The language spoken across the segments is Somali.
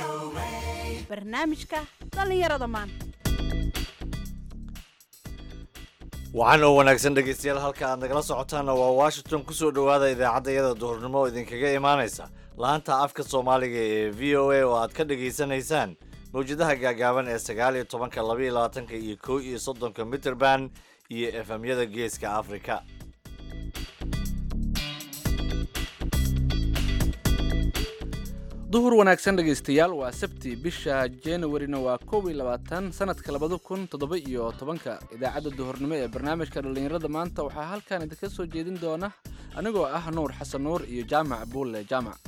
barnaamijka dhallinyarada maanta waxaan oo wanaagsan dhegaystayaal halka aad nagala socotaanna waa washington kusoo dhowaada idaacadda iyada duhurnimo oo idinkaga imaanaysa laanta afka soomaaliga ee v o a oo aad ka dhegaysanaysaan mawjadaha gaagaaban ee sagaal iyo tobanka laba iyo labaatanka iyo kow iyo soddonka mitrband iyo efemyada geeska afrika duhur wanaagsan dhegaystayaal waa sabti bisha januarina waa koob iyo labaatan sanadka labada kun toddoba iyo tobanka idaacadda duhurnimo ee barnaamijka dhallinyarada maanta waxaa halkan idinka soo jeedin doona anigoo ah nuur xasan nuur iyo jaamac buulle jaamac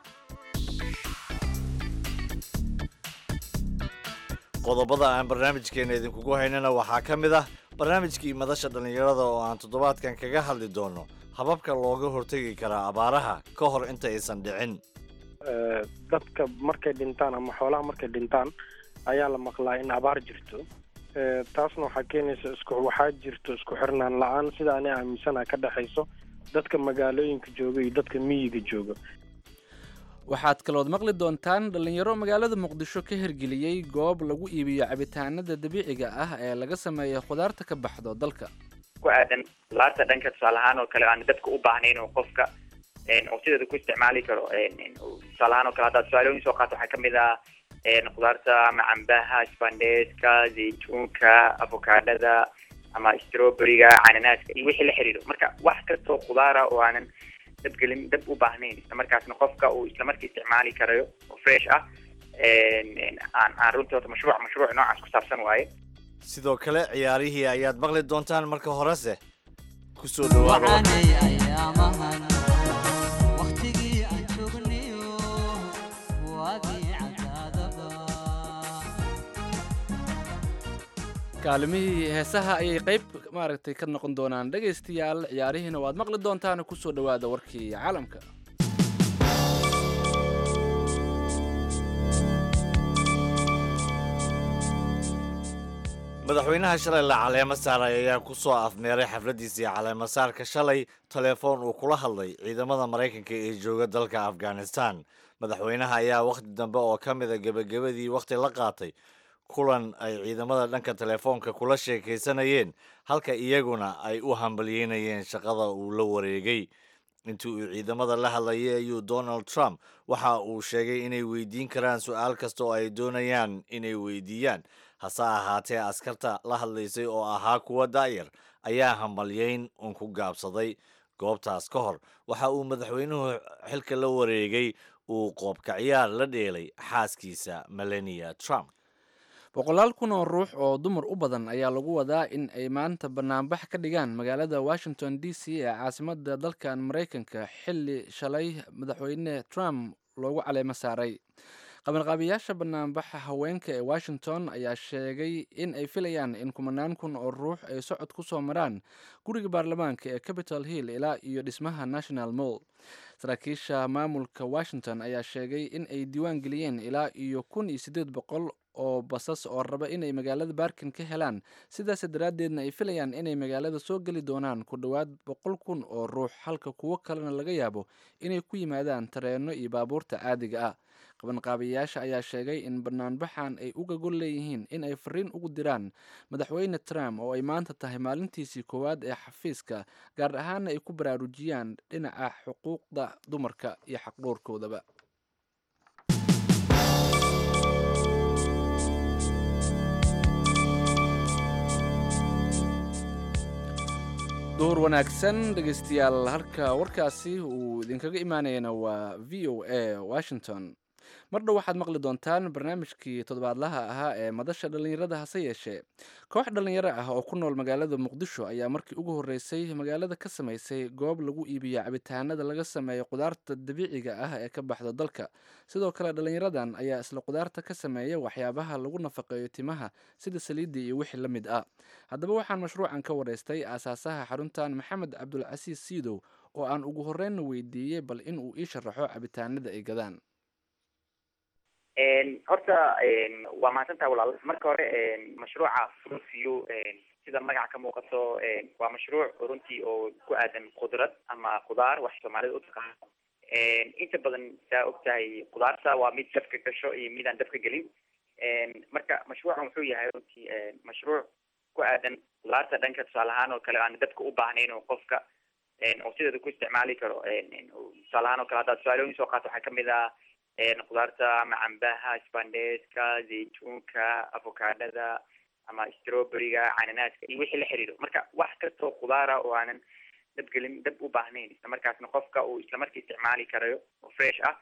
qodobada aan barnaamijkeena idinkugu haynana waxaa ka mid ah barnaamijkii madasha dhallinyarada oo aan toddobaadkan kaga hadli doono hababka looga hortegi karaa abaaraha ka hor inta aysan dhicin dadka markay dhintaan ama xoolaha markay dhintaan ayaa la maqlaa in abaar jirto taasna waxaa keenaysa isku waxaa jirto isku xirnaan la-aan sida ani aaminsana ka dhexayso dadka magaalooyinka jooga iyo dadka miyiga jooga waxaad kalood maqli doontaan dhallinyaro magaalada muqdisho ka hirgeliyey goob lagu iibiyo cabitaanada dabiiciga ah ee laga sameeyo khudaarta ka baxdo dalka ku aadan laarta dhanka tusaale ahaan oo kale aan dadka u baahnayn oo qofka oo sideeda ku isticmaali karo tusaale ahaan oo kale haddaad tusaalooyin soo qaato waxaa kamid ah khudaarta ama cambaha spandeska zaytuunka avokaadhada ama strawberryga cananaaska iyo wixii la xiriiro marka wax kastoo khudaara oo aanan dabgelin dab u baahnayn islamarkaasna qofka uu islamarkii isticmaali karayo oo fresh ah aan aan runtii horta mashruuc mashruuc noocaas ku saabsan waaye sidoo kale ciyaarihii ayaad maqli doontaan marka horese kusoo dhawaada kaalimihii heesaha ayay qayb maaragtay ka noqon doonaan dhegaystayaal ciyaarihiina waad maqli doontaan kusoo dhowaada warkii caalamka madaxweynaha shalay la caleemo saaray ayaa ku soo afmeeray xafladiisii caleemo saarka shalay telefoon uu kula hadlay ciidamada maraykanka ee jooga dalka afghanistan madaxweynaha ayaa wakhti dambe oo ka mida gebagabadii wakhti la qaatay kulan ay ciidamada dhanka telefoonka kula sheekaysanayeen halka iyaguna ay u hambalyeynayeen shaqada uu la wareegay intii uu ciidamada la hadlayay ayuu donald trump waxa uu sheegay inay weydiin karaan su-aal kasta oo ay doonayaan inay weydiiyaan hase ahaatee askarta la hadlaysay oo ahaa kuwa daayar ayaa hambalyeyn un ku gaabsaday goobtaas ka hor waxa uu madaxweynuhu xilka la wareegay uu qoobka ciyaar la dheelay xaaskiisa melania trump boqolaal kun oo ruux oo dumar u badan ayaa lagu wadaa in ay maanta banaanbax ka dhigaan magaalada washington d c ee caasimada dalkan maraykanka xilli shalay madaxweyne trump loogu caleemo saaray qabanqaabiyaasha banaanbaxa haweenka ee washington ayaa sheegay in ay filayaan in kumanaan kun oo ruux ay socod ku soo maraan guriga baarlamaanka ee capitol hill ilaa iyo dhismaha national mall saraakiisha maamulka washington ayaa sheegay in ay diiwaan geliyeen ilaa iyo kun iyo siddeed boqol oo basas oo raba inay magaalada baarkin ka helaan sidaas daraaddeedna ay filayaan inay magaalada soo geli doonaan ku dhowaad boqol kun oo ruux halka kuwo kalena laga yaabo inay ku yimaadaan tareenno iyo baabuurta caadiga ah qabanqaabiyayaasha ayaa sheegay in banaanbaxan ay uga gol leeyihiin in ay fariin ugu diraan madaxweyne trump oo ay maanta tahay maalintiisii koowaad ee xafiiska gaar ahaana ay ku baraarujiyaan dhinaca xuquuqda dumarka iyo xaqdhowrkoodaba duhur wanaagsan dhegaystayaal halka warkaasi uu idinkaga imaanayana waa v o a washington mar dhow waxaad maqli doontaan barnaamijkii toddobaadlaha ahaa ee madasha dhallinyarada hase yeeshee koox dhallinyaro ah oo ku nool magaalada muqdisho ayaa markii ugu horreysay magaalada ka samaysay goob lagu iibiyo cabitaanada laga sameeyo qudaarta dabiiciga ah ee ka baxda dalka sidoo kale dhallinyaradan ayaa isla qudaarta ka sameeya waxyaabaha lagu nafaqeeyo timaha sida saliidda iyo wixii la mid ah haddaba waxaan mashruucan ka waraystay aasaasaha xaruntan maxamed cabdulcasiis siidow oo aan ugu horreynna weydiiyey bal in uu ii sharaxo cabitaanada ay gadaan horta waa mahadsantaha walaal marka hore mashruuca fruitio sida magaca ka muuqato waa mashruuc runtii oo ku aadan khudrad ama khudaar wax soomaalida u taqaano inta badan saa ogtahay khudaarta waa mid dabka gasho iyo mid aan dabka gelin marka mashruucan wuxuu yahay runtii mashruuc ku aadan khudaarta dhanka tusaale ahaan oo kale aan dabka u baahnayn oo qofka oo sideeda ku isticmaali karo tusaale ahaan oo kale haddaad su-aalooyin soo qaato waxaa kamid ah khudaarta ama cambaha spandeska zaytuunka avocadada ama strawberryga cananaaska iyo wixii la xiriiro marka wax kastoo khudaara oo aanan dabgelin dab u baahnayn isla markaasna qofka uu isla markii isticmaali karayo oo fresh ah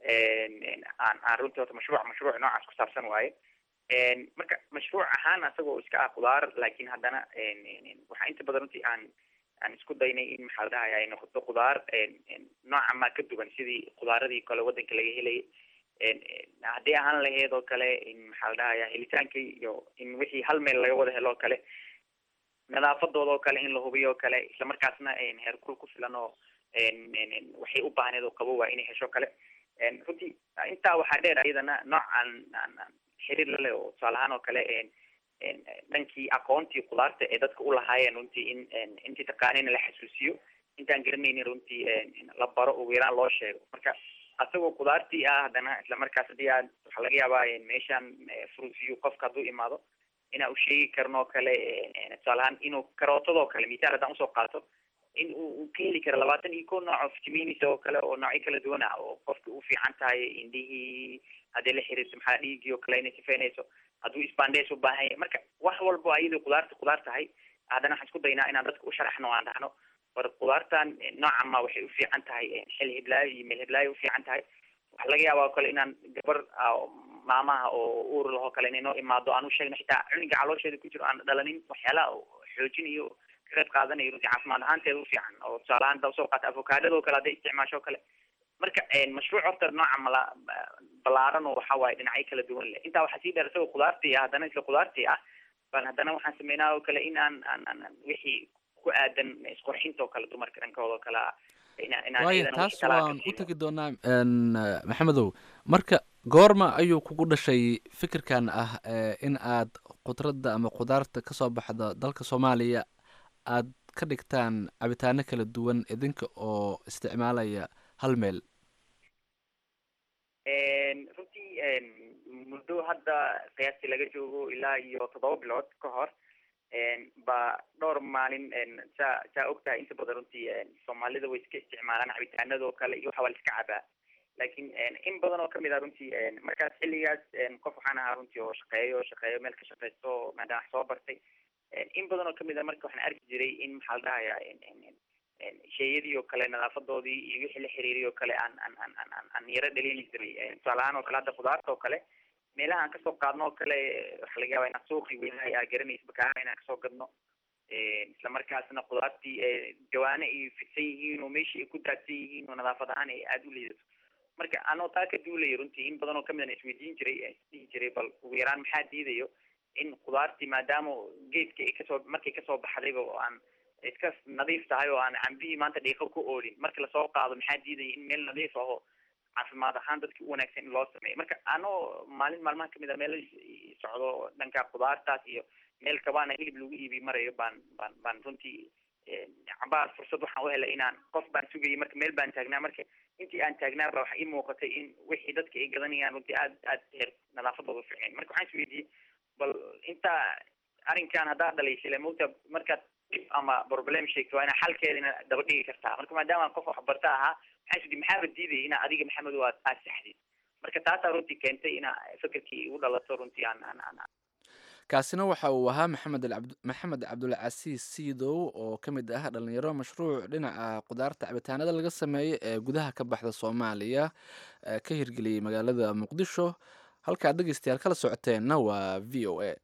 aan aan runtii horta mashruuc mashruuc noocaas ku saabsan waaye marka mashruuc ahaan asagoo iska ah khudaar laakiin haddana waxaa inta badan runtii aan aan isku daynay in maxaa la dhahaya ay noqoto khudaar nooca ma ka duwan sidii khudaaradii kale waddanka laga helayay haddii ahaan laheyd oo kale in maxaa la dhahaya helitaankii iyo in wixii hal meel laga wada helo oo kale nadaafadooda oo kale in la hubiyo oo kale isla markaasna heerkul ku filan oo waxay u baahneed oo qabo waa inay hesho kale runtii intaa waxaa dheer iyadana nooc aan aan xiriir la leh oo tusaale ahaan oo kale dhankii aqoontii khudaarta ee dadka u lahaayeen runtii in intii taqaanina la xasuusiyo intaan garanaynin runtii la baro ugu yaraan loo sheego marka asagoo khudaartii ah haddana isla markaas haddii aad waxaa laga yaabaa meeshaan fruitview qofka hadduu imaado inaa u sheegi karno kale tusaale ahaan inuu karootadoo kale misaal haddaan usoo qaato in uu ka heli karo labaatan iyo ko nooc oo vitaminis oo kale oo noocyo kala duwan ah oo qofka u fiican tahay indhihii haddii la xiriirto maxaa dhiigii oo kale inay sifeynayso hadduu spandes u baahan yahay marka wax walbo ayadoo khudaarta khudaar tahay haddana waxaan isku daynaa inaan dadka u sharaxno aan dhahno war khudaartan noocan ma waxay u fiican tahay xil hiblaayo iyo meel hiblaayo u fiican tahay waxaa laga yaabaa oo kale inaan gabar maamaha oo uur lahoo kale inay noo imaado aan u sheegno xitaa cuniga caloosheeda ku jiro aan dhalanin waxyaalaha xoojinayo ka qayb qaadanayo runtii caafimaad ahaanteeda u fiican oo tusaale ahaan haddaa usoo qaata avocadada oo kale hadday isticmaasho o kale marka mashruuc horta nooca mala balaaran oo waxa waaye dhinacyo kala duwan leh intaa waxaa sii dheer isagoo khudaartii ah haddana isla khudaartii ah baan haddana waxaan sameynaa oo kale in aan aan aan wixii ku aadan isqurxinta oo kale dumarka dhankooda oo kale ah waayo taas waan u tegi doonaa maxamedow marka goorma ayuu kugu dhashay fikirkan ah in aad khudradda ama khudaarta kasoo baxda dalka soomaaliya aad ka dhigtaan cabitaano kala duwan idinka oo isticmaalaya hal meel runtii muddo hadda qiyaastii laga joogo ilaa iyo toddoba bilood ka hor ba dhowr maalin saa saa ogtahay inta badan runtii soomaalida way iska isticmaalaan cabitaanadoo kale iyo waxa waa la iska cabaa laakiin in badan oo kamid ah runtii markaas xilligaas qof waxaan ahaa runtii oo shaqeeyo shaqeeyo meel ka shaqeysto maadaama wax soo bartay in badan oo kamid ah marka waxaan arki jiray in maxaa la dhahaya sheeyadii oo kale nadaafadoodii iyo wixii la xiriiriy oo kale aan aan aan aan aan yaro dhaliili jiray tusaale ahaan oo kale hadda khudaarta oo kale meelaha aan kasoo qaadno oo kale waxaa laga yaabaa inaan suuqi weynahay aa garanaysa bakaara inaan kasoo gadno isla markaasna khudaartii jawaane ay fidsan yihiin oo meeshii ay ku daadsan yihiin oo nadaafad ahaan ay aada u liidato marka anoo taa ka duulaya runtii in badan oo kamid an isweydiin jiray isdhihi jiray bal ugu yaraan maxaa diidayo in khudaartii maadaama geedka ay kasoo markay kasoo baxdayba oo aan iska nadiif tahay oo aan cambihii maanta dhiiqo ku oolin marka lasoo qaado maxaa diidaya in meel nadiif aho caafimaad ahaan dadki u wanaagsan in loo sameeyo marka anoo maalin maalmaha kamid a meel socdo dhanka khudaartaas iyo meel kabaana hilib lagu iibi marayo baan baan baan runtii cabaar fursad waxaan u helay inaan qof baan sugayay marka meel baan taagnaa marka intii aan taagnaa ba waxa ii muuqatay in wixii dadka ay gadanayaan runtii aad aad heer nadaafadooda uficnayn marka waxaan isweydiiyey bal intaa arrinkan haddaad dhalaysile mawta markaad dhib ama problem sheegto waa inaa xalkeedina daba dhigi kartaa marka maadaama qof waxbarta ahaa waxaan isweydiiyey maxaaba diidaya inaa adiga maxamedo aad aad saxdid marka taasaa runtii keentay inaa fikirkii igu dhalato runtii aan aan aan kaasina waxa uu ahaa maxamed maxamed cabdulcasiis siidow oo ka mid ah dhalinyaro mashruuc dhinaca khudaarta cabitaanada laga sameeyo ee gudaha ka baxda soomaaliya ka hirgeliyey magaalada muqdisho halkaad dhegeystayaal kala socoteenna waa v o a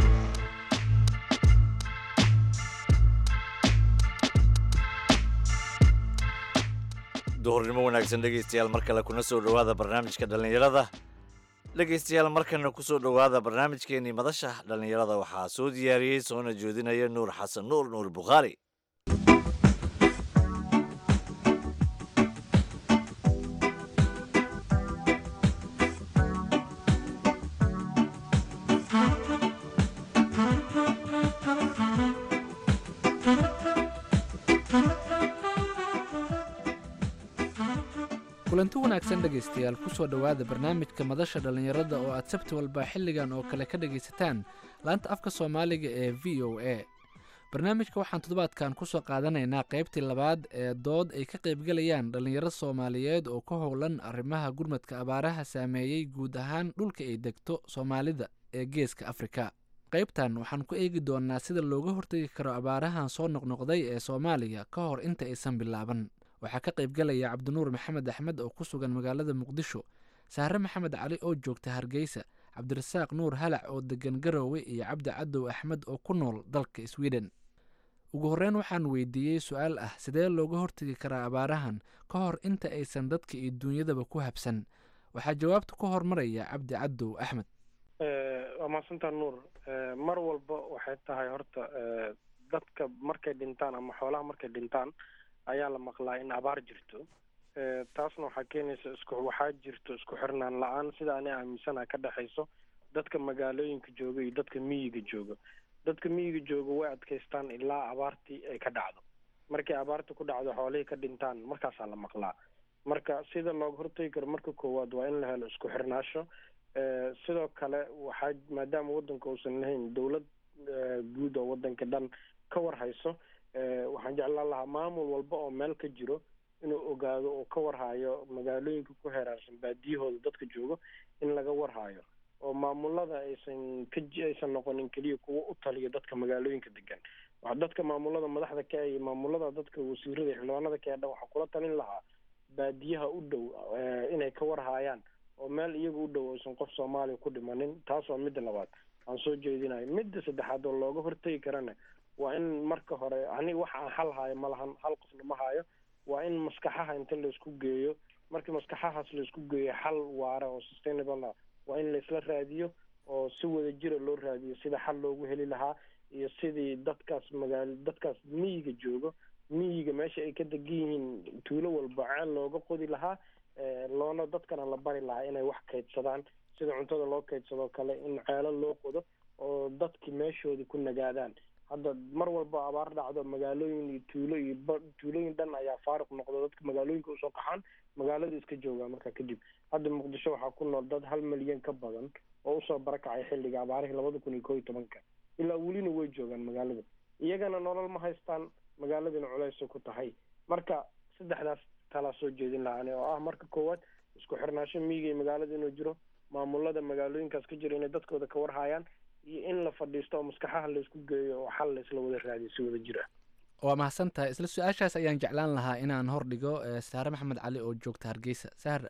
duhurnimo wanaagsan dhegeystayaal mar kale kuna soo dhowaada barnaamijka dhallinyarada dhegeystayaal markana kusoo dhowaada barnaamijkeenii madasha dhallinyarada waxaa soo diyaariyey soona jeedinaya nuur xasan nuur nuur bukhaari kulanti wanaagsan dhegaystayaal ku soo dhowaada barnaamijka madasha dhallinyarada oo aad sabti walba xilligan oo kale ka dhegaysataan laanta afka soomaaliga ee v o a barnaamijka waxaan toddobaadkan kusoo qaadanaynaa qaybtii labaad ee dood ay ka qaybgalayaan dhallinyaro soomaaliyeed oo ka howlan arrimaha gurmadka abaaraha saameeyey guud ahaan dhulka ay degto soomaalida ee geeska afrika qaybtan waxaan ku eegi doonaa sida looga hortegi karo abaarahan soo noqnoqday ee soomaaliya ka hor inta aysan bilaaban waxaa ka qaybgalaya cabdinuur maxamed axmed oo ku sugan magaalada muqdisho saare maxamed cali oo joogta hargeysa cabdirasaaq nuur halac oo degan garoowe iyo cabdi cadow axmed oo ku nool dalka sweden ugu horreyn waxaan weydiiyey su-aal ah sidee looga hortegi karaa abaarahan ka hor inta aysan dadka iyo duunyadaba ku habsan waxaa jawaabta ku hormaraya cabdi cadow axmed waa mahadsantaa nuur mar walba waxay tahay horta dadka markay dhintaan ama xoolaha markay dhintaan ayaa la maqlaa in abaar jirto taasna waxaa keenaysa isku waxaa jirto isku xirnaan la-aan sida ani aaminsana ka dhexayso dadka magaalooyinka jooga iyo dadka miyiga jooga dadka miyiga jooga way adkaystaan ilaa abaartii ay ka dhacdo markay abaarta ku dhacdo xoolihii ka dhintaan markaasaa la maqlaa marka sida looga hortagi karo marka koowaad waa in la helo isku xirnaasho sidoo kale waxaa maadaama waddanka uusan lahayn dowlad guud oo waddanka dhan ka war hayso waxaan jeclaan lahaa maamul walba oo meel ka jiro inuu ogaado oo ka warhayo magaalooyinka ku heraarsan baadiyahooda dadka joogo in laga warhayo oo maamulada aysan ka aysan noqonin keliya kuwa u taliyo dadka magaalooyinka degan waa dadka maamulada madaxda ka iyo maamulada dadka wasiirada xildhibaanada ka dhan waxaa kula talin lahaa baadiyaha u dhow inay ka warhaayaan oo meel iyaga u dhow aysan qof soomaaliya ku dhimanin taas waa midda labaad aan soo jeedinayo midda saddexaad oo looga hortegi karana waa in marka hore aniga wax aan hal haayo ma lahan hal qofna ma haayo waa in maskaxaha inta laisku geeyo markii maskaxahaas laisku geeyo xal waara oo sustainable ah waa in laisla raadiyo oo si wada jira loo raadiyo sida xal loogu heli lahaa iyo sidii dadkaas magaalo dadkaas miyiga joogo miyiga meesha ay ka degan yihiin tuulo walba ceel looga qodi lahaa loona dadkana la bari lahaa inay wax kaydsadaan sida cuntada loo kaydsadoo kale in ceelo loo qodo oo dadki meeshoodii ku nagaadaan hadda mar walba abaar dhacdo magaalooyin iyo tuulo iyo tuulooyin dhan ayaa faaruq noqdo dadka magaalooyinka usoo qaxaan magaalada iska joogaa markaa kadib hadda muqdisho waxaa ku nool dad hal milyan ka badan oo usoo barakacay xilliga abaarihii labada kun iyo koo iyo tobanka ilaa welina way joogaan magaalada iyagana nolol ma haystaan magaaladina culeysay ku tahay marka saddexdaas talaa soo jeedin lahaani oo ah marka koowaad isku xirnaasho miyiga iyo magaalada inuu jiro maamulada magaalooyinkaas ka jira inay dadkooda ka warhayaan iyo in la fadhiisto oo maskaxaha laysku geeyo oo xal laysla wada raadiyo si wada jir ah waa mahadsan tahay isla su-aashaas ayaan jeclaan lahaa inaan hordhigo saare maxamed cali oo joogta hargeysa saare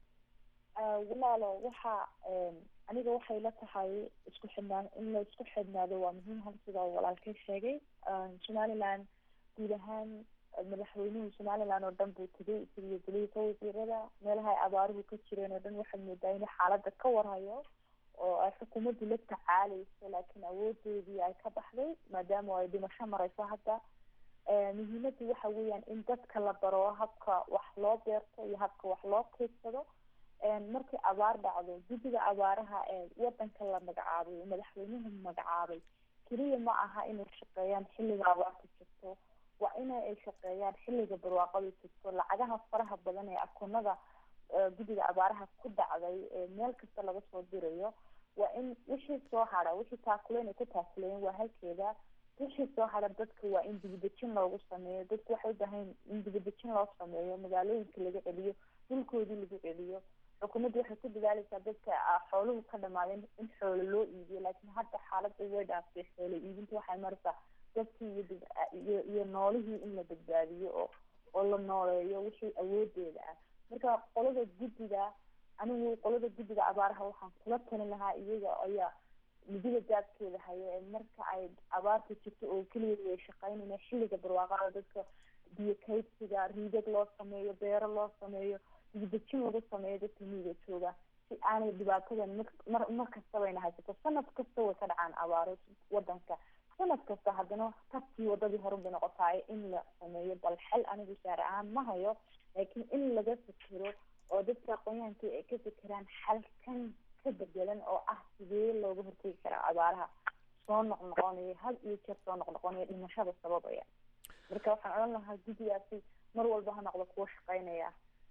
walaalo waxa aniga waxay la tahay isku xidhnaa in la isku xidhnaado waa muhiim hal sida oo walaalkay sheegay somaliland guud ahaan madaxweynuhu somaliland oo dhan buu tegay isagiyo golihiisa wasiirada meelaha ay abaaruhu ka jireen oo dhan waxaad moodaa inuu xaaladda ka warhayo oo ay xukuumaddu la tacaaleyso laakiin awoodeedii ay ka baxday maadaama ay dhimasho mareyso hadda muhiimaddu waxa weeyaan in dadka la baro habka wax loo beerto iyo habka wax loo keydsado markii abaar dhacdo guddiga abaaraha ee wadanka la magacaabay madaxweynuhu magacaabay keliya ma aha inay shaqeeyaan xilliga abaarta jirto waa ina ay shaqeeyaan xilliga barwaaqada jirto lacagaha faraha badan ee akoonada guddiga abaaraha ku dhacday ee meel kasta laga soo dirayo waa in wixii soo hara wixii taakuleen ay ku taakuleen waa halkeeda wixii soo hara dadka waa in dibadejin loogu sameeyo dadku waxay ubahan in dibadejin loo sameeyo magaalooyinka laga celiyo dhulkoodii lagu celiyo xukuumaddu waxay ku dadaaleysaa dadka xooluhu ka dhamaadeen in xoolo loo iibiyo laakiin hadda xaaladda way dhaaftay xoolo iibinta waxay maraysaa dadkii iyo iyo iyo noolihii in la badbaadiyo oo oo la nooleeyo wixii awoodeeda ah marka qolada guddiga anigu qolada guddiga abaaraha waxaan kula talin lahaa iyaga ayaa midida daabkeeda hayo ee marka ay abaarta jirto oo keliya way shaqeynayna xilliga barwaaqada dadka biyo kaydsiga riidad loo sameeyo beero loo sameeyo dibadejin lagu sameeyo dadka miyiga jooga si aanay dhibaatadan mar mar kastabayna haysato sanad kasta way ka dhacaan abaaro wadanka sanad kasta haddana tabkii wadadii horun bay noqotaayo in la sameeyo bal xel anigu saar ahaan ma hayo laakiin in laga fikiro oo dadka aqoonyahanka ay ka fikiraan xalkan ka bedelan oo ah sidee looga hortegi karaa abaaraha soo noqnoqonaya had iyo jeer soo noqnoqonaya dhimashada sababaya marka waxaan odhan lahaa guddigaasi mar walba ha noqdo kuwa shaqeynaya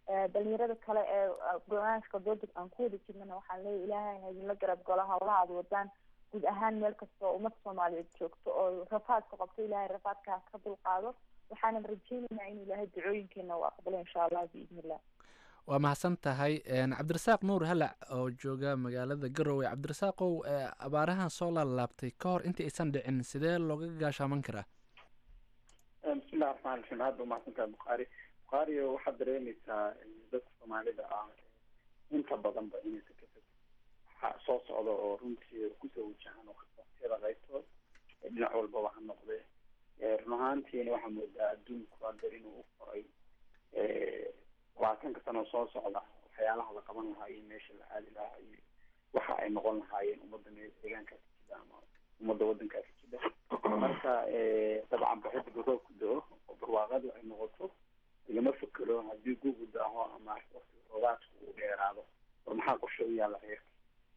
dhalinyarada kale ee barnaamijka dooda aan ku wada jirnana waxaan leeyahy ilaahay ha idinla garab galo hawlaha aad wadaan guud ahaan meel kasta oo ummadda soomaaliyeed joogto oo rafaadka qabto ilaahay rafaadka ka dulqaado waxaanan rajeynaynaa in ilaahay ducooyinkeena u aqbalo insha allah biidni illah waa mahadsan tahay cabdirasaaq nuur halac oo jooga magaalada garowe cabdirasaaqow abaarahan soo laalaabtay ka hor intii aysan dhicin sidee looga gaashaaman karaa bismillahi raxmaan raxiim aad ba umahadsantahay bukhaari bukhaari waxaad dareemaysaa dadka soomaalida ah inta badanba inaysan ka fog waxa soo socda oo runtii kusoo wajahan waqtiyada qaybtood dhinac walbaba ha noqde run ahaantiina waxaa moodaa adduunku hadda inuu u koray labaatanka sano soo socda waxyaalaha la qaban lahaa iyo meesha la aadi lahaa iyo waxa ay noqon lahaayeen ummadda me deegaankaas ka jida ama ummadda waddankaas ka jida marka dabcan baxida roobku do-o oo barwaaqadu ay noqoto lagama fekero haddii gugu daaho ama waqtiga roobaadku uu dheeraado war maxaa qorshe u yaalla reerka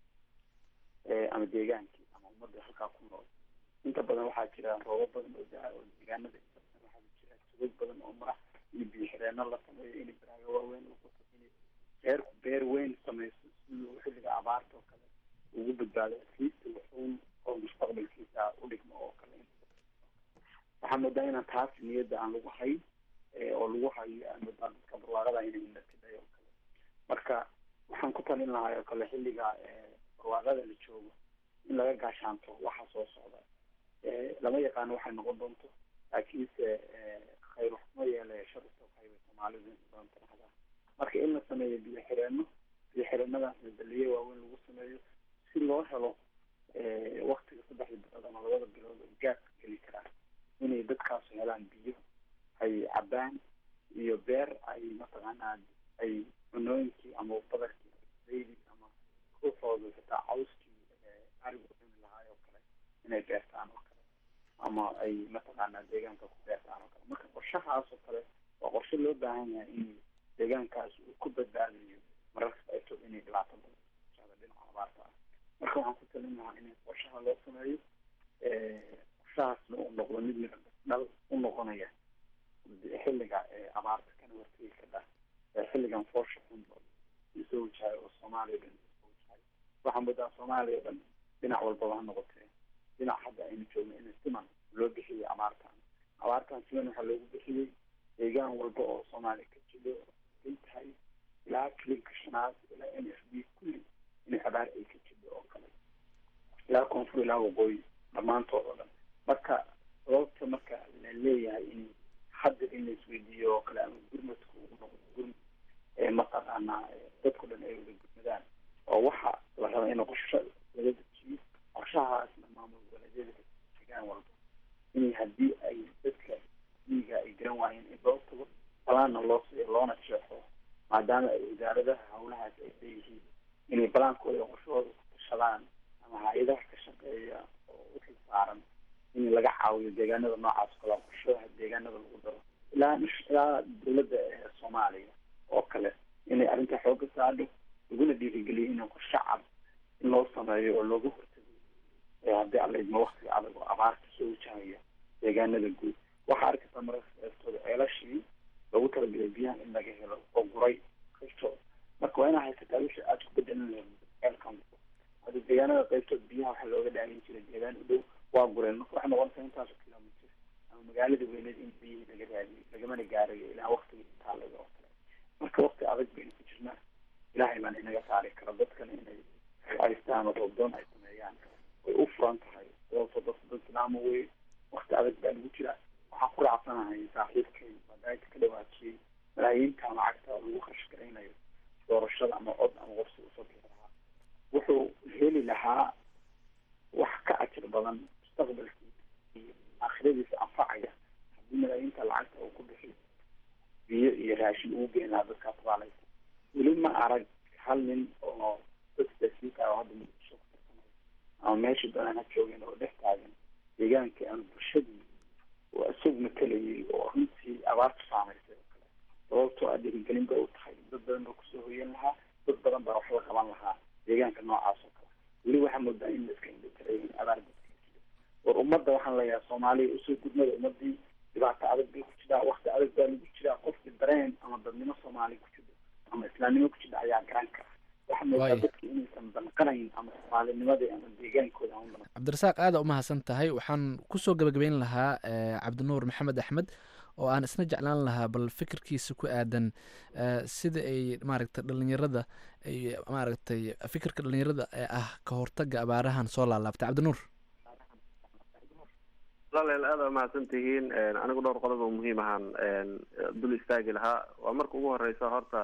ama deegaankii ama ummadda halkaa ku nool inta badan waxaa jira roobo badan oo daa oo deegaanada waxaa jira tugag badan oo mara in biyo xireenno la sameeyo in baraago waaweyn lagu qoto in reerku beer weyn sameyso siduu xilliga abaarta oo kale ugu badbaado asliista wuxuun oo mustaqbalkiisa u dhigmo oo kale waxaa moodaa inaan taas niyadda aan lagu hayn oo lagu hayo aan moodaa dadka barwaaqada inay inatiday oo kale marka waxaan ku talin lahaa oo kale xilliga barwaaqada la joogo in laga gaashaanto waxa soo socda lama yaqaano waxay noqon doonto laakiinse khayr waxma yeele sharta waxay soomaalidu badan tiraahdaa marka in la sameeyo biyo xireenno biyo xireenada baliye waaweyn lagu sameeyo si loo helo waktiga saddexda bilood ama labada bilood oo gaadka geli karaan inay dadkaasu helaan biyo ay cabaan iyo beer ay mataqaanaa ay cunooyinkii ama badarkii dayli ama ruuxooda xitaa cawskii arigu cuni lahaay oo kale inay beertaan oo kale ama ay mataqaanaa deegaanka ku beertaan oo kale marka qorshahaas oo kale waa qorshe loo baahan yahay in deegaankaas uu ku badbaadayo mararka qaybtood inay dhibaato badan dhinaca abaarta ah marka waxaan ku talin lahaa in qorshaha loo sameeyo qorshahaasna uu noqdo mid mid dhal u noqonaya xilliga abaarta kana hortegi ka dhah xilligan foosha xun isoo wajahay oo soomaaliya dhan isoo wajahay waxaa moodaa soomaaliya o dhan dhinac walbaba ha noqotee dhinac hadda aynu joogno in siman loo bixiyey abaartan abaartan siman waxaa loogu bixiyey deegaan walba oo soomaaliya ka jido intahay ilaa kilinka shanaad ilaa n f b kulli in abaar ay ka jido oo kale ilaa koonfur ilaa waqooyi dhammaantood oo dhan marka sababta marka la leeyahay in hadda in la isweydiiyo oo kale ama gurmadku uu noqdo gurmad ee mataqaanaa dadku dhan ay wada gurmadaan oo waxa la raba in qorsho laga dejiyo qorshahaasna maamul goboleedyada degaan walba in haddii ay dadka miiga ay garan waayeen in loo tago balaanna loo siiyo loona jeexo maadaama ay wasaaradaha hawlahaas ay leeyihiin inay balaankooda iyo qorshahooda ku tashadaan ama hay-adaha ka shaqeeya oo u xil saaran in laga caawiyo deegaanada noocaas kale qorshaha deegaanada lagu daro ilaa ilaa dowladda soomaaliya oo kale inay arrinta xooga saadho laguna dhiirigeliyo in qorshe cad in loo sameeyo oo looga hortago haddii alla idmo waktiga adag oo abaarta soo wajahaya deegaanada guud waxaa arkaysaa mararka qaybtooda ceelashii loogu talagalay biyahan in laga helo oo guray qaybtooda marka waa inaa haysataa wixii aada ku bedelan lahayd ceelkan hadda deegaanada qaybtooda biyaha waxaa looga dhaamin jiray deegaan u dhow waa gureen marka waxay noqonaysaa intaasoo kilomitr ama magaalada weyneed in biyihii laga raadiyo lagamana gaarayo ilaa waktiga intaalaga oo kale marka wakti adag baynu ku jirnaa ilaahay baan inaga saari kara dadkana inay haystaan oo roobdoon ay sameeyaan way u furan tahay sababto dadka dad islaama wey wakti adag baa lagu jira waxaan ku raacsanahay saaxiibkay badaayta ka dhawaajiyey malaayiinta lacagta lagu kharash garaynayo doorashada ama cod ama qorsi usoo bixi lahaa wuxuu heli lahaa wax ka ajir badan mustaqbalkiisa iyo aakhiradiisa anfacaya haddii malaayiinta lacagta uu ku bixiyo biyo iyo raashin ugu geyn lahaa dadkaa tabaalaysa weli ma arag hal nin oo dadkasiinka oo hadda muqdisho ku tartamay ama meesha doonaan ha joogeen oo dhex taagan deegaankii ama bulshadii oo isagu matalayay oo runtii abaarta saamaysay oo kale sababtoo ah dhiirigelin bay u tahay dad badan baa kusoo hoyan lahaa dad badan baa waxba qaban lahaa deegaanka noocaas oo kale weli waxaa moodaa in la iska indhatiray in abaar dadka jiro war ummadda waxaan leeyahay soomaaliya usoo gudmada ummadii dhibaato adag bay ku jiraa wakti adag baa lagu jiraa qofkii dareen ama dadnimo soomaaliya ku jiro islaamnimo ku jira ayaa garan kara waxaa moodaa Waaya. dadki inaysan banqanayn ama soomaalinimadii ama deegaankooda ama ban cabdirasaaq aada u mahadsan tahay waxaan kusoo gabagabeyn lahaa eh, cabdinuur maxamed axmed oo aan isna jeclaan lahaa bal fikirkiisa ku aadan eh, sida ay maaragtay dhalinyarada ay maaragtay fikirka dhalinyarada ee ah ka hortaga abaarahan soo laalaabtay cabdinuur walaaleel aad aa mahadsan tihiin anigu dhowr qodob oo muhiim ahaan dul istaagi lahaa waa marka ugu horeysa horta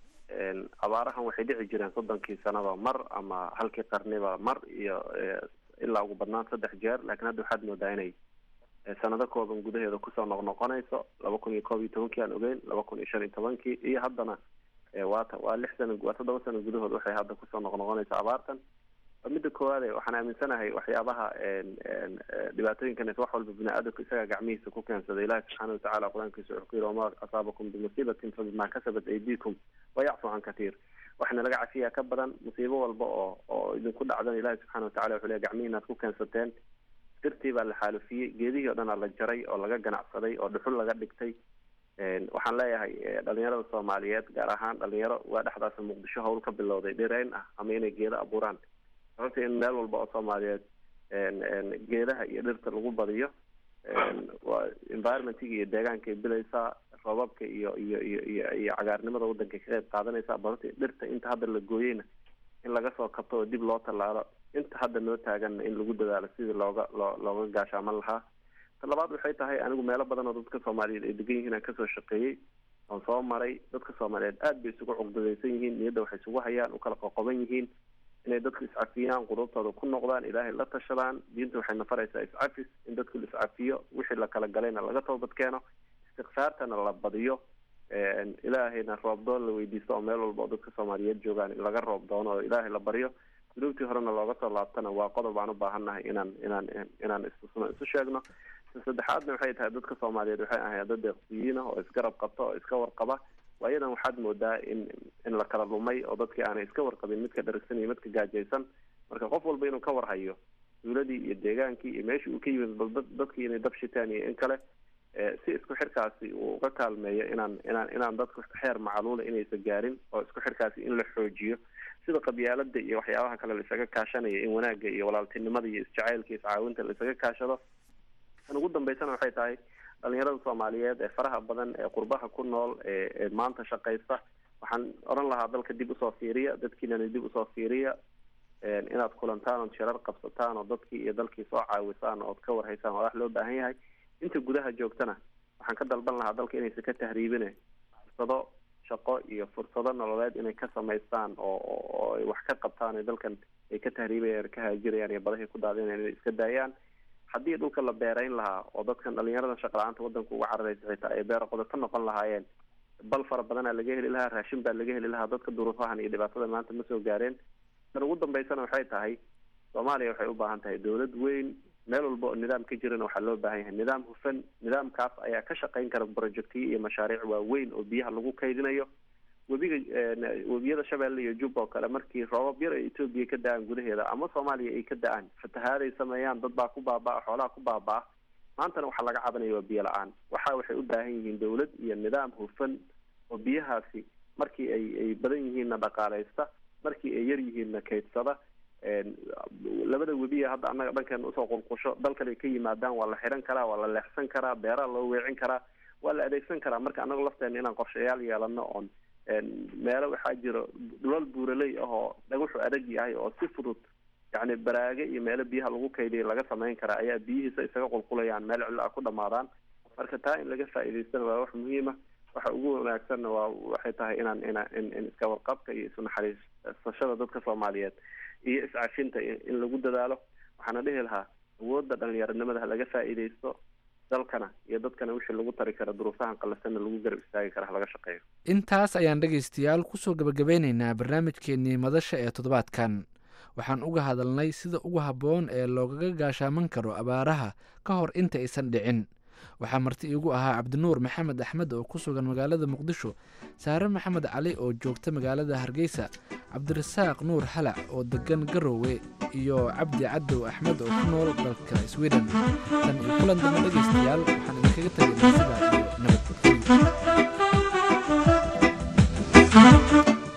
abaarahan waxay dhici jireen soddonkii sanaba mar ama halkii qarniba mar iyo eh, ilaa ugu badnaan saddex jeer laakiin hadda waxaad moodaa inay eh, sanado kooban gudaheeda kusoo noqnoqonayso laba kun iyo koob iyo tobankii aan ogeyn laba kun iyo shan iyo tobankii iyo haddana eh, waa ta- waa lix sano waa toddoba sano gudahood waxay hadda kusoo noqnoqonayso abaartan waa midda koowaade waxaan aaminsanahay waxyaabaha en- en, eh, dhibaatooyinkan wax walba bini aadamka isaga gacmihiisa ku keensaday ilaahi subxaana watacaala qur-aankiisa wuxuu ku yidhi wamaa asaabakum bimusiibatin fabimaa kasabat aydiikum wayacfu can katiir waxna laga cafiyaa ka badan musiibo walba oo oo idinku dhacdan ilaahi subxaana watacala wuxuu leeyahy gacmihiina aad ku keensateen dirtii baa la xaalufiyey geedihii oo dhan aa la jaray oo laga ganacsaday oo dhuxul laga dhigtay En, waxaan leeyahay eh, dhalinyarada soomaaliyeed gaar ahaan dhalinyaro waa dhexdaas muqdisho hawl ka bilowday dhirayn ah ama inay geedo abuuraan sababta in meel walba oo soomaaliyeed en- en, geedaha iyo dhirta lagu badiyo en, waa environmentiga iyo deegaankay bilaysaa roobabka iyo iyo iyo iyo iyo cagaarnimada waddanka ka qayb qaadanaysaa balse dhirta inta hadda la gooyeyna in laga soo kabto oo dib loo tallaalo inta hadda noo taaganna in lagu dadaalo sidii looga loo looga gaashaaman lahaa ta labaad waxay tahay anigu meelo badan oo dadka soomaaliyeed ay degan yihiin aan kasoo shaqeeyey oon soo maray dadka soomaaliyeed aad bay isugu cuqdadaysan yihiin niyadda waxay isugu hayaan u kala qoqoban yihiin inay dadku iscafiyaan qulubtooda ku noqdaan ilaahay la tashadaan diinta waxay nafaraysaa iscafis in dadku la iscafiyo wixii la kala galayna laga toobad keeno istikfaartana la badiyo En, ilaahayna roob doon la weydiisto oo meel walba oo dadka soomaaliyeed joogaan in laga roob doono oo ilaahay la baryo dunuubtii horena looga soo laabtana waa qodob aan u baahannahay inaan inaan inaan istusno isu sheegno ta saddexaadna waxay tahay dadka soomaaliyeed waxay ahayd dad deeqsiyiin ah oo isgarab qabta oo iska warqaba waayadan waxaad moodaa in in la kala lumay oo dadkii aanay iska warqabin midka dharagsan iyo midka gaajaysan marka qof walba inuu ka warhayo duuladii iyo deegaankii iyo meeshii uu ka yimid bal dad dadkii inay dab shitaan iyo in kale eh, si isku xirkaasi uu uga kaalmeeyo inaan inaan inaan dadku xeer macaluula inaysan gaarin oo isku xirkaasi in la xoojiyo sida qabyaalada iyo waxyaabaha kale laisaga kaashanaya in wanaagga iyo walaaltinimada iyo isjacaylka iyo iscaawinta laisaga kaashado tan ugu dambeysana waxay tahay dhalinyarada soomaaliyeed ee faraha badan ee qurbaha ku nool ee ee maanta shaqaysta waxaan oran lahaa dalka dib usoo fiiriya dadkiinana dib usoo fiiriya en, inaad kulantaan ood shirar qabsataan oo dadkii iyo dalkii soo caawisaan ood ka warhaysaan waa wax loo baahan yahay inta gudaha joogtana waxaan ka dalban lahaa dalka inaysan ka tahriibine fursado shaqo iyo fursado nololeed inay ka samaystaan oo oo- oo ay wax ka qabtaan ee dalkan ay ka tahriibayaan ka haajirayaan iyo badahay ku daadinayaan inay iska daayaan haddii dhulka la beerayn lahaa oo dadkan dhalinyaradan shaqa la-aanta wadanka uga cararaysa xitaa ay beero qodato noqon lahaayeen bal fara badanaa laga heli lahaa raashin baa laga heli lahaa dadka duruufahan iyo dhibaatada maanta ma soo gaareen tan ugu dambeysana waxay tahay soomaaliya waxay u baahan tahay dowlad weyn meel walba oo nidaam ka jirana waxaa loo baahan yahay nidaam hufan nidaamkaas ayaa ka shaqayn kara projectiyo iyo mashaariic waaweyn oo biyaha lagu kaydinayo webiga en, webiyada shabeelle iyo jub oo kale markii roobab yar ay etoobiya ka da-aan gudaheeda ama soomaaliya ay ka da-aan fatahaaday sameeyaan dad baa ku baaba-a xoolaha ku baaba-a maantana waxaa laga cabanaya waa biyo la-aan waxa waxay u baahan yihiin dowlad iyo nidaam hufan oo biyahaasi markii ay ay badan yihiinna dhaqaalaysta markii ay yar yihiinna kaydsada en, labada webiya hadda annaga dhankan usoo qulqusho dalkan ay ka yimaadaan waa la xiran karaa waa la leexsan karaa beeraa loo weecin karaa waa la adeegsan karaa marka annaga lafteena inaan qorshayaal yeelano oon en, meelo waxaa jiro dhulal buuraley ah oo dhagaxu adag yahay oo si fudud yacni baraage iyo meelo biyaha lagu kaydiya laga samayn karaa ayaa biyihiisa isaga qulqulayaan meel cilla ah ku dhamaadaan marka taa in laga faa'iidaystana waa wax muhiima waxa ugu wanaagsanna waa waxay tahay inaan inaan in in iska warqabka iyo isu naxariisashada dadka soomaaliyeed iyo iscafinta in in lagu dadaalo waxaana dhihi lahaa awoodda dhalinyaronimada ha laga faa'iidaysto dalkana iyo dadkana wixii lagu tari kara duruufahan qalasana lagu garab istaagi kara ha laga shaqeeyo intaas ayaan dhegaystayaal kusoo gabagabeynaynaa barnaamijkeenii madasha ee toddobaadkan waxaan uga hadalnay sida ugu habboon ee loogaga gaashaaman karo abaaraha ka hor inta aysan dhicin waxaa marti iigu ahaa cabdinuur maxamed axmed oo ku sugan magaalada muqdisho saare maxamed cali oo joogta magaalada hargeysa cabdirasaaq nuur halac oo degan garowe iyo cabdi cadow axmed oo ku nool dalka sweden tan iyo kulan dambe dhegaystayaal waxaan idinkaga tegaynaa sidaa iyo nabadgelyo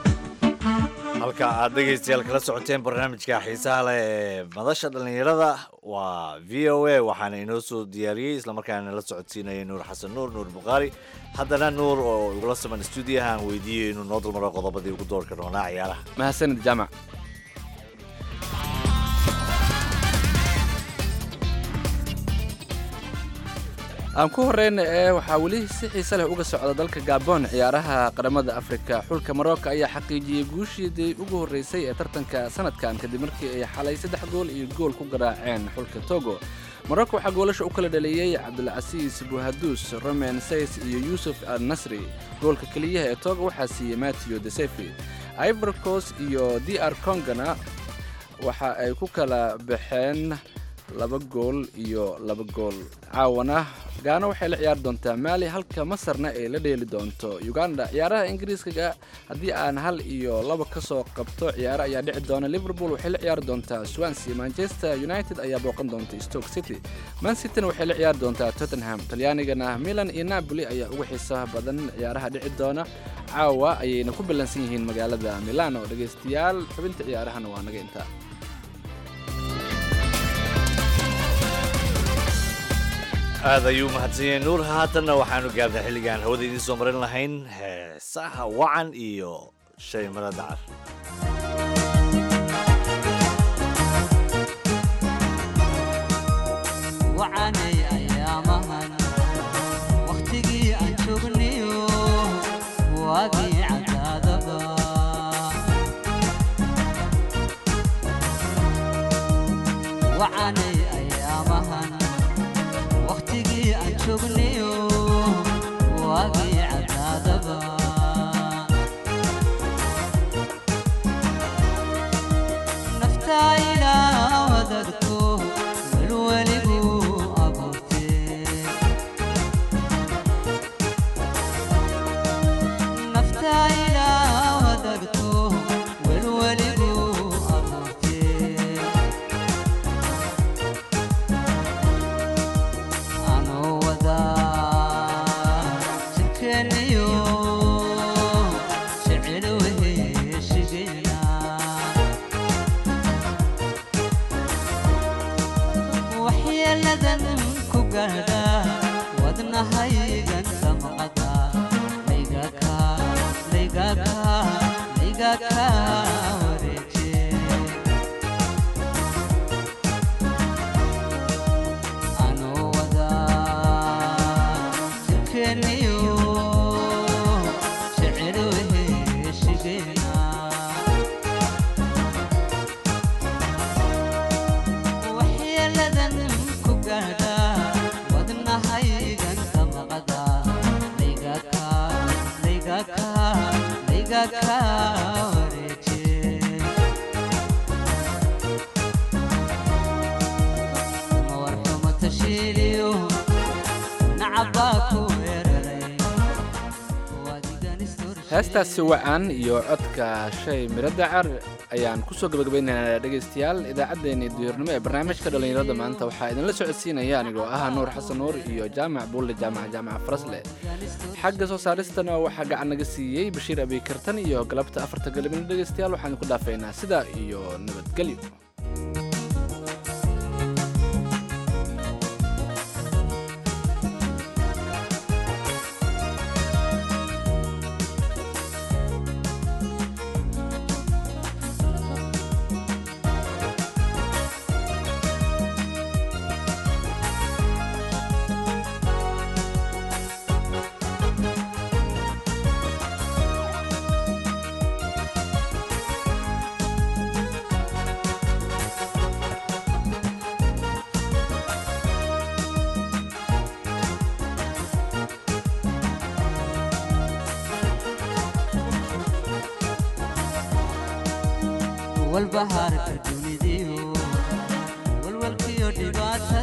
aad dhegaystayaal kala socoteen barnaamijka xiisaha leh ee madasha dhallinyarada waa v o a waxaana inoo soo diyaariyey islamarkaana la socodsiinayay nuur xasan nuur nuur bukhaari haddana nuur oo igula saman stuudiyaha aan weydiiyey inuu noo dulmaro qodobadii ugu doorka doonaa ciyaaraha mahadsanid jaamac aan ku horeyna ee waxaa weli si xiise leh uga socda dalka gabon ciyaaraha qaramada afrika xulka marocco ayaa xaqiijiyey guushiidii ugu horreysay ee tartanka sanadkan kadib markii ay xalay saddex gool iyo gool ku garaaceen xulka togo marocco waxaa goolasha u kala dhaliyey cabdulcasiis buhaduus romen says iyo yuusuf al nasri goolka keliyaha ee togo waxaa siiyey matthew desefi ivorcos iyo d r congana waxa ay ku kala baxeen laba gool iyo laba gool caawana gaana waxay la ciyaari doontaa maali halka masarna ay la dheeli doonto uganda ciyaaraha ingiriiskaga haddii aan hal iyo laba ka soo qabto ciyaaro ayaa dhici doona liverpool waxay la ciyaari doontaa swansea manchester united ayaa booqan doonta stoke city man cityna waxay la ciyaari doontaa tottenham talyaanigana milan iyo napoli ayaa ugu xiisaha badan ciyaaraha dhici doona caawa ayayna ku ballansan yihiin magaalada milano dhegaystayaal xubinta ciyaarahana waa naga intaa aad ayuu mahadsan yahay nuur haatanna waxaanu gaarnay xilligaan hawada idiin soo marin lahayn heesaha wacan iyo shay mara dacar wacanay ayaamahan wakhtigii aan joognayo waagii cadaadaba wacanay ayaamahan wakhtigii aan joognayo waagii cadaadaba naftaa ilaa wadagto welweligu abuurtee naftaa ilaa wadagto welweligu abuurtee anoo wadaa jidkeeniyo jecel weheshigeena waxyeeladan ku gaadha wadnahaygan damqada laygaka laygaka laygaka wareeje anoo wadaa jidkeeniyo jecel weheshigeena waxyeeladan ku gaadha wadnahaygan damqada laygaka laygaka laygaka wareeje mawarxumo tashiiliyo nacabaa ku weeraray wadigan heestaasi wacan iyo codka shay miro dacar ayaan kusoo gabagabaynaynaa dhegaystayaal idaacaddeenii duhurnimo ee barnaamijka dhallinyarada maanta waxaa idinla socodsiinaya anigoo ah nuur xasan nuur iyo jaamac buulle jaamac jaamac farasle xagga soo saaristana waxaa gacan naga siiyey bashiir abiikartan iyo galabta afarta galabnimo dhegaystayaal waxaan ku dhaafaynaa sidaa iyo nabadgelyo walbahaarka dunidiyo walwalkiyo dhibaata